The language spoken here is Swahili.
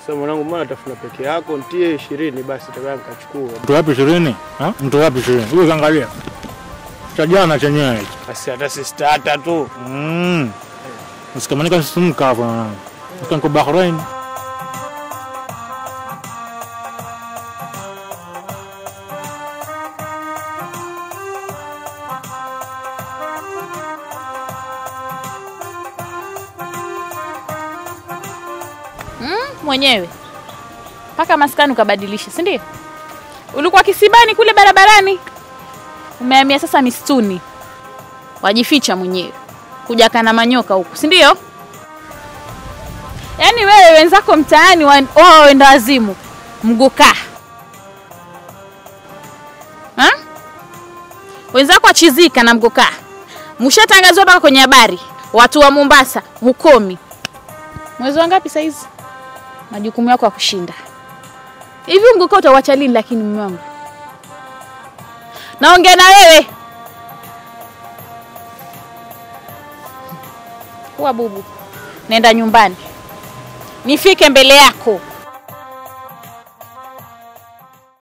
Sasa mwanangu, mbona tafuna peke yako? Ntie ishirini basi, takaa nikachukua. Mtu wapi ishirini? Ha? Mtu wapi ishirini? Huyo kaangalia. Cha jana chenyewe hicho. Basi hata si starter tu. Mm. Usikamanika sisimka hapo na. Ukanko Bahrain. mwenyewe mpaka maskani ukabadilisha, si ndio? Ulikuwa kisibani kule barabarani, umehamia sasa misituni, wajificha mwenyewe, kuja kana manyoka huku, si ndio? Yaani wewe wenzako mtaani wa- wao wenda wazimu, mgukaa ha? wenzako wachizika na mgukaa, mshatangazwa mpaka kwenye habari, watu wa Mombasa hukomi. Mwezi wa ngapi saizi? majukumu yako ya kushinda hivi. Mguka utauacha lini? Lakini mume wangu, naongea na wewe. Kuwa bubu, nenda nyumbani, nifike mbele yako